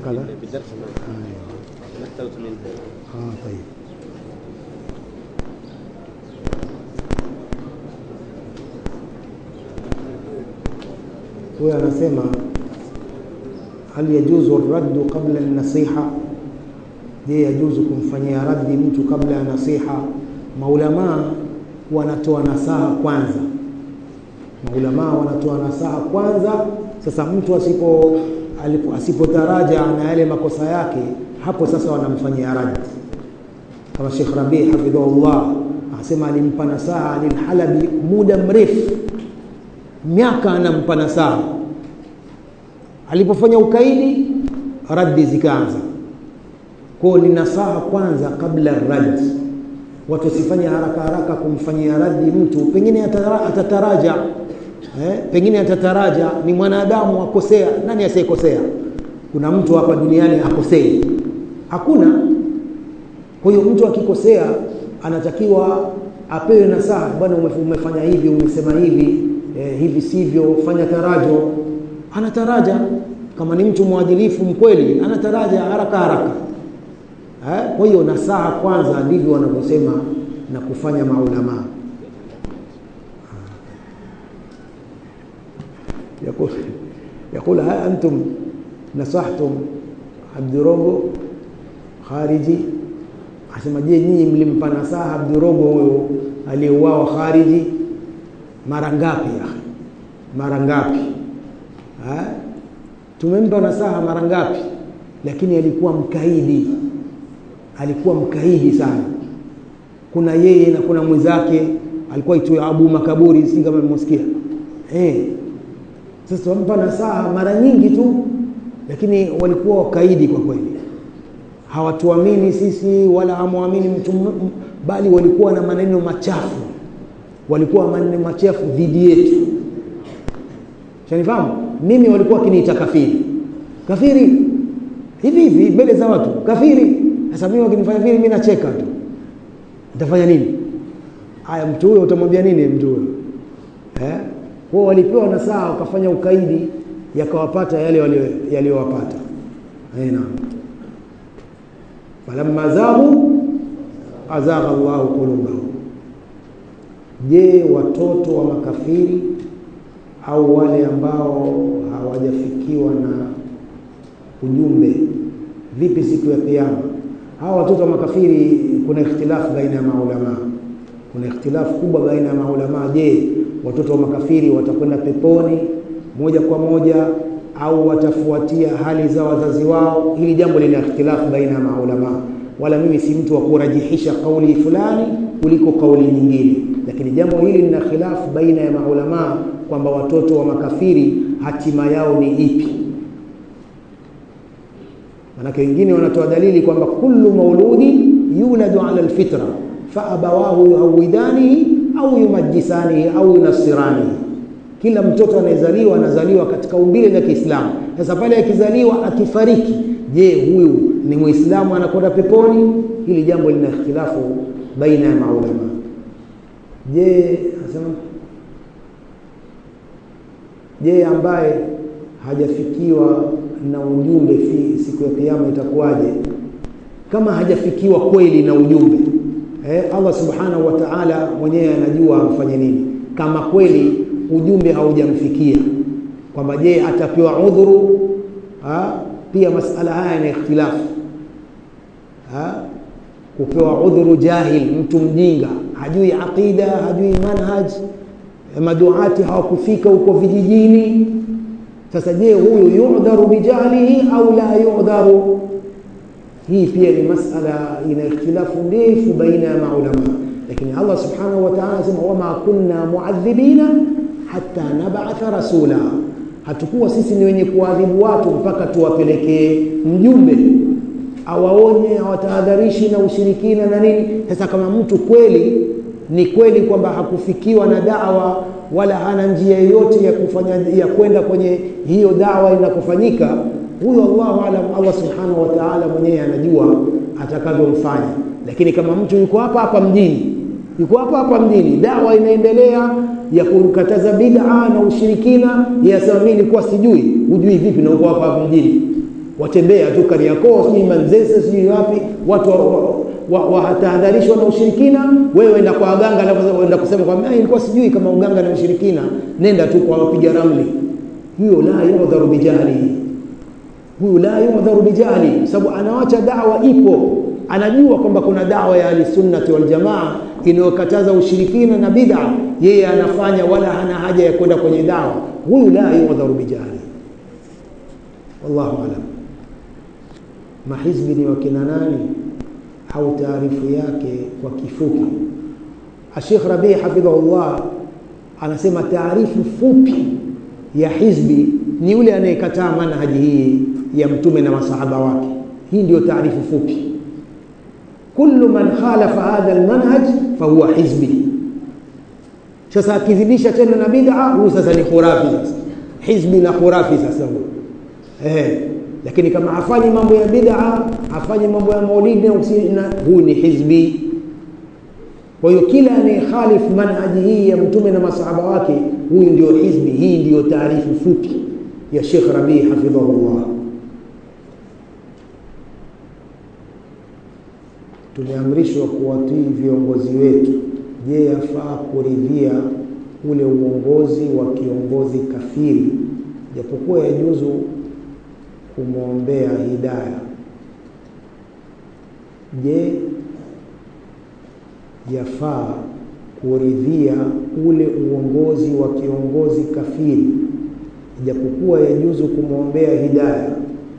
هكذا في الدرس ما ما اخترت منه اه طيب huyo anasema hal yajuzu raddu qabla nasiha je yajuzu kumfanyia raddi mtu kabla ya nasiha maulamaa wanatoa nasaha kwanza maulamaa wanatoa nasaha kwanza sasa mtu asipo alipo- asipotaraja na yale makosa yake hapo sasa wanamfanyia raddi kama Sheikh Rabi hafidhahullah anasema alimpa nasaha Alilhalabi muda mrefu, miaka anampa nasaha. Alipofanya ukaidi, raddi zikaanza. Kwa ni nasaha kwanza kabla raddi. Watu wasifanye haraka haraka kumfanyia raddi mtu, pengine atara- atataraja eh, pengine atataraja. Ni mwanadamu akosea, nani asiyekosea? Kuna mtu hapa duniani akosei? Hakuna. Kwa hiyo mtu akikosea anatakiwa apewe nasaha, bwana, ume- umefanya hivi, umesema hivi eh, hivi sivyo, fanya tarajo. Anataraja kama ni mtu mwadilifu mkweli, anataraja haraka haraka. Eh, kwa hiyo nasaha kwanza, ndivyo wanavyosema na kufanya maulamaa. يقول يقول هل أنتم نصحتم عبد روغو خارجي asema je nyinyi mlimpa nasaha Abdurogo huyo aliyeuawa khariji mara ngapi ya mara ngapi ha? tumempa nasaha mara ngapi lakini alikuwa mkaidi alikuwa mkaidi sana kuna yeye na kuna mwenzake alikuwa itwa Abu Makaburi si kama mmesikia eh sasa tumempa nasaha mara nyingi tu lakini walikuwa wakaidi kwa kweli hawatuamini sisi wala hamwamini mtu m- m- bali walikuwa na maneno machafu walikuwa maneno machafu dhidi yetu shanifahamu mimi walikuwa wakiniita kafiri kafiri hivi hivi mbele za watu kafiri sasa mimi wakinifanya vile mimi nacheka tu nitafanya nini haya mtu huyo utamwambia nini mtu huyo eh kwa walipewa nasaha wakafanya ukaidi yakawapata yale walio- yaliyowapata eh naam falamma zaghu azagha Allahu qulubahum. Je, watoto wa makafiri au wale ambao hawajafikiwa na ujumbe, vipi siku ya Kiyama? Hawa watoto wa makafiri, kuna ikhtilafu baina ya maulama, kuna ikhtilafu kubwa baina ya maulama. Je, watoto wa makafiri watakwenda peponi moja kwa moja au watafuatia hali za wazazi wao? Hili jambo lina ikhtilafu baina ya maulama, wala mimi si mtu wa kurajihisha kauli fulani kuliko kauli nyingine, lakini jambo hili lina khilafu baina ya maulama kwamba watoto wa makafiri hatima yao ni ipi. Manake wengine wanatoa dalili kwamba kullu mauludi yuladu ala alfitra fa abawahu yuhawidanihi au yumajisanihi au yunasiranihi kila mtoto anayezaliwa anazaliwa katika umbile la Kiislamu. Sasa pale akizaliwa akifariki, je, huyu ni Muislamu anakwenda peponi? Hili jambo lina ikhtilafu baina ya maulama. Je, asema je, ambaye hajafikiwa na ujumbe fi siku ya kiyama itakuwaje? Kama hajafikiwa kweli na ujumbe eh, Allah subhanahu wa ta'ala mwenyewe anajua amfanye nini. Kama kweli ujumbe haujamfikia kwamba je atapewa udhuru ha? pia masala haya yana ikhtilafu ha? kupewa udhuru jahil mtu mjinga hajui aqida hajui manhaj maduati hawakufika huko vijijini sasa je huyu yudharu bijahlihi au la yudharu hii pia ni masala ina ikhtilafu ndefu baina ya maulama lakini Allah subhanahu wa ta'ala anasema wama kunna muadhibina hata nabatha rasula, hatukuwa sisi ni wenye kuadhibu watu mpaka tuwapelekee mjumbe awaonye, awatahadharishi na ushirikina na nini. Sasa kama mtu kweli ni kweli kwamba hakufikiwa na dawa wala hana njia yoyote ya kufanya ya kwenda kwenye hiyo dawa inakofanyika, huyo Allahu alam, Allah subhanahu wa ta'ala mwenyewe anajua atakavyomfanya. Lakini kama mtu yuko hapa hapa mjini yuko hapa hapa mjini, dawa inaendelea ya kukataza bid'a na ushirikina, yasema mimi nilikuwa sijui. Hujui vipi na uko hapa hapa mjini watembea tu Kariakoo, sijui Manzese, sijui wapi, watu watahadharishwa wa, wa, wa na ushirikina. Wewe enda kwa waganga, alafu enda kusema kwamba nilikuwa sijui kama uganga na ushirikina. Nenda tu kwa wapiga ramli. Huyo la yudharu bijahli, huyo la yudharu bijahli, sababu anawacha dawa ipo, anajua kwamba kuna dawa ya ahlisunnati waljamaa inayokataza ushirikina na bid'a, yeye anafanya, wala hana haja ya kwenda kwenye dawa. Huyu la yudharu bijahli. Wallahu alam. Mahizbi ni wakina nani au taarifu yake kwa kifupi? Sheikh Rabi hafidhahullah anasema taarifu fupi ya hizbi ni yule anayekataa manhaji hii ya mtume na masahaba wake. Hii ndio taarifu fupi. Kullu man khalafa hadha almanhaj fahuwa hizbi. Sasa akizidisha tena na bid'a, huyu sasa ni khurafi. Sasa hizbi na khurafi sasa huyu eh. Lakini kama hafanyi mambo ya bid'a, hafanyi mambo ya maulidi na huyu ni hizbi. Kwa hiyo kila anayekhalifu manhaji hii ya mtume na masahaba wake, huyu ndio hizbi. Hii ndiyo taarifu fupi ya Sheikh Rabi hafidhahullah. Tumeamrishwa kuwatii viongozi wetu. Je, yafaa kuridhia ule uongozi wa kiongozi kafiri, japokuwa yajuzu kumwombea hidaya? Je, yafaa kuridhia ule uongozi wa kiongozi kafiri, japokuwa yajuzu kumwombea hidaya?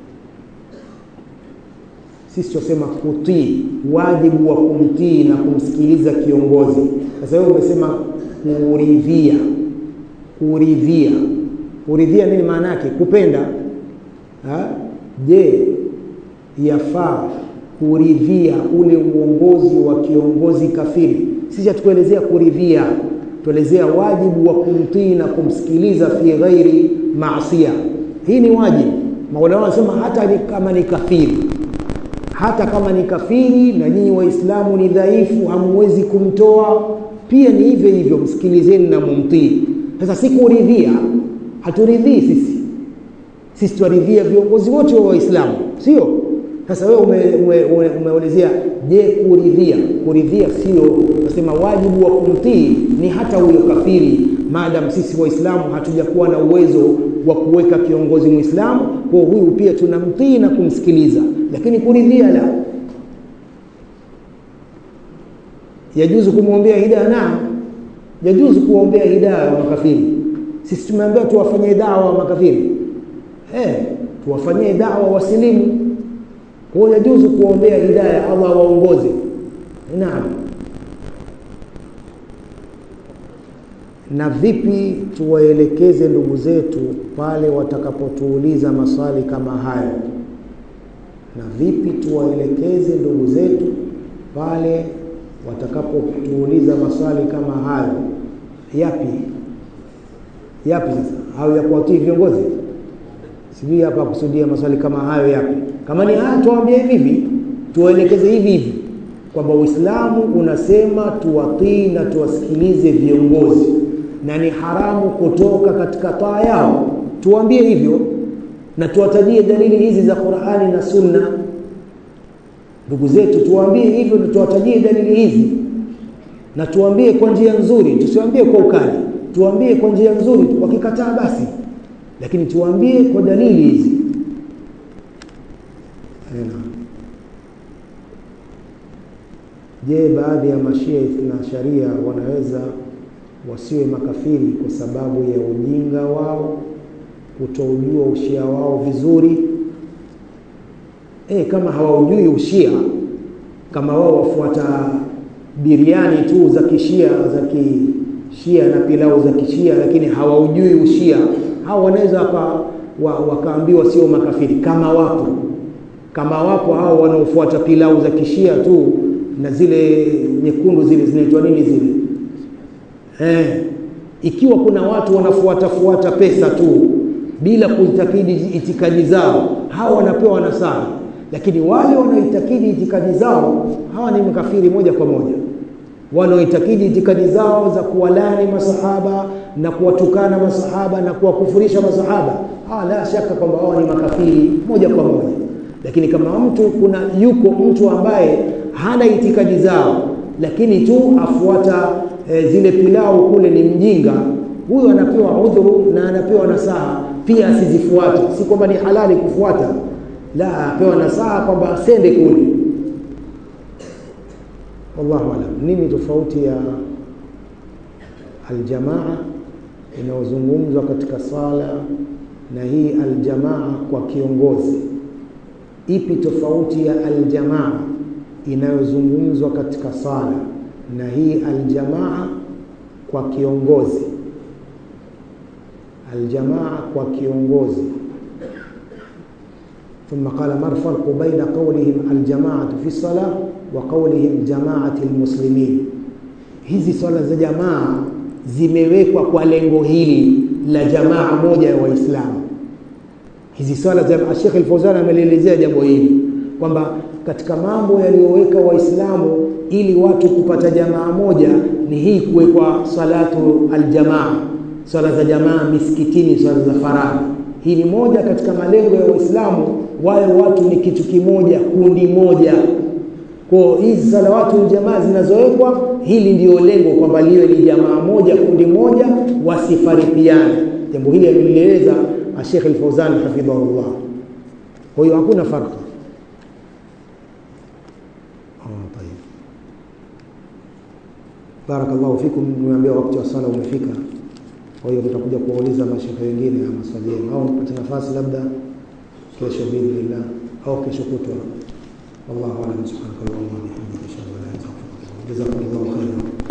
Sisi tunasema kutii, wajibu wa kumtii na kumsikiliza kiongozi. Sasa wewe umesema kuridhia. Kuridhia, kuridhia nini maana yake? Kupenda ha? Je, yafaa kuridhia ule uongozi wa kiongozi kafiri? Sisi hatukuelezea kuridhia, tuelezea wajibu wa kumtii na kumsikiliza fi ghairi maasia. Hii ni wajibu. Maulama wanasema hata ni kama ni kafiri hata kama ni kafiri na nyinyi Waislamu ni dhaifu, hamwezi kumtoa, pia ni hivyo hivyo, msikilizeni na mumtii. Sasa si kuridhia, haturidhii sisi, sisi tuwaridhia viongozi wote wa Waislamu, sio? Sasa wewe umeelezea ume, ume, ume je, kuridhia? Kuridhia sio nasema, wajibu wa kumtii ni hata huyo kafiri, maadamu sisi Waislamu hatujakuwa na uwezo wa kuweka kiongozi Muislamu, kwa huyu pia tunamtii na kumsikiliza, lakini kuridhia la. Yajuzu kumwombea hidaya? Naam, yajuzu kuombea hidaya wa makafiri. Sisi tumeambiwa tuwafanyie dawa wa makafiri, eh, tuwafanyie dawa wasilimu. Kwa hiyo yajuzu kuombea hidaya, Allah waongoze. Naam. na vipi tuwaelekeze ndugu zetu pale watakapotuuliza maswali kama hayo? Na vipi tuwaelekeze ndugu zetu pale watakapotuuliza maswali kama hayo? Yapi yapi? Sasa au ya kuwatii viongozi? Sijui hapa kusudia maswali kama hayo yapi. Kama ni haya, tuwaambie hivi hivi, tuwaelekeze hivi hivi kwamba Uislamu unasema tuwatii na tuwasikilize viongozi na ni haramu kutoka katika taa yao. Tuwaambie hivyo na tuwatajie dalili hizi za Qur'ani na Sunna. Ndugu zetu, tuwaambie hivyo na tuwatajie dalili hizi, na tuwaambie kwa njia nzuri, tusiwaambie kwa ukali, tuwaambie kwa njia nzuri. Wakikataa basi, lakini tuwaambie kwa dalili hizi. Je, baadhi ya mashia na sharia wanaweza wasiwe makafiri kwa sababu ya ujinga wao, kutoujua ushia wao vizuri? E, kama hawaujui ushia, kama wao wafuata biriani tu za kishia za kishia na pilau za kishia, lakini hawaujui ushia, hao wanaweza waka, wa, wakaambiwa sio makafiri. Kama wapo kama wapo hao wanaofuata pilau za kishia tu na zile nyekundu zile zinaitwa nini zile eh, ikiwa kuna watu wanafuata fuata pesa tu bila kuitakidi itikadi zao, hawa wanapewa nasaha, lakini wale wanaoitakidi itikadi zao hawa ni makafiri moja kwa moja. Wanaoitakidi itikadi zao za kuwalani masahaba na kuwatukana masahaba na kuwakufurisha masahaba ah, la shaka kwamba wao ni makafiri moja kwa moja lakini kama mtu kuna yuko mtu ambaye hana itikadi zao lakini tu afuata e, zile pilau kule ni mjinga huyo anapewa udhuru na anapewa nasaha pia asizifuate si kwamba ni halali kufuata la apewa nasaha kwamba asende kule wallahu alam nini tofauti ya aljamaa inayozungumzwa katika sala na hii aljamaa kwa kiongozi ipi tofauti ya aljamaa inayozungumzwa katika sala na hii aljamaa kwa kiongozi aljamaa kwa kiongozi ثم قال ما الفرق بين قولهم الجماعة في الصلاة وقولهم جماعة المسلمين hizi swala za jamaa zimewekwa kwa lengo hili la jamaa moja ya waislamu hizi swala za Sheikh Al-Fauzan amelielezea jambo hili kwamba katika mambo yaliyoweka waislamu ili watu kupata jamaa moja ni hii kuwekwa salatu aljamaa swala za jamaa misikitini swala za faradhi hii ni moja katika malengo ya waislamu wawe watu ni kitu kimoja kundi moja kwa hizi salawatu jamaa zinazowekwa hili ndio lengo kwamba liwe ni jamaa moja kundi moja wasifarikiane jambo hili alilieleza Sheikh Al-Fauzan hafidhahullah kwa hiyo hakuna farka ah tayeb barakallahu fikum nimeambia wakati wa sala umefika kwa hiyo tutakuja kuwauliza mashekhe wengine ya maswali yenu au mpate nafasi labda kesho biidhnillah au kesho kutwa wallahu a'lam subhanaka allahumma wa bihamdika ashhadu an la ilaha illa anta astaghfiruka wa atubu ilaik jazakumullahu khairan